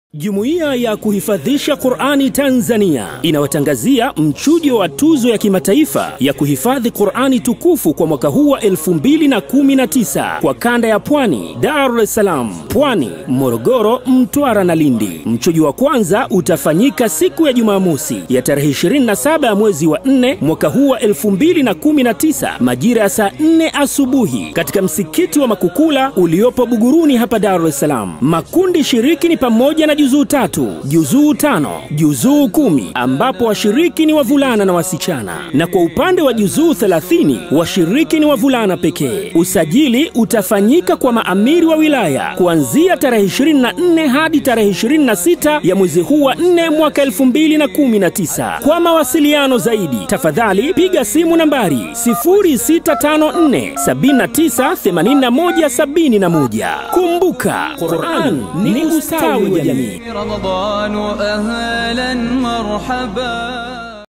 Jumuiya ya kuhifadhisha Qur'ani Tanzania inawatangazia mchujo wa tuzo ya kimataifa ya kuhifadhi Qur'ani tukufu kwa mwaka huu wa 2019 kwa kanda ya Pwani, Dar es Salaam, Pwani, Morogoro, Mtwara na Lindi. Mchujo wa kwanza utafanyika siku ya Jumamosi ya tarehe 27 ya mwezi wa 4 mwaka huu wa 2019 majira ya saa 4 asubuhi katika msikiti wa Makukula uliopo Buguruni hapa Dar es Salaam. Makundi shiriki ni pamoja na juzuu tatu, juzuu tano, juzuu kumi ambapo washiriki ni wavulana na wasichana, na kwa upande wa juzuu 30 washiriki ni wavulana pekee. Usajili utafanyika kwa maamiri wa wilaya kuanzia tarehe 24 hadi tarehe 26 ya mwezi huu wa 4 mwaka 2019. Kwa mawasiliano zaidi, tafadhali piga simu nambari 0654 79 81 71. Kumbuka, Qur'an ni ustawi wa jamii. رمضان أهلا مرحبا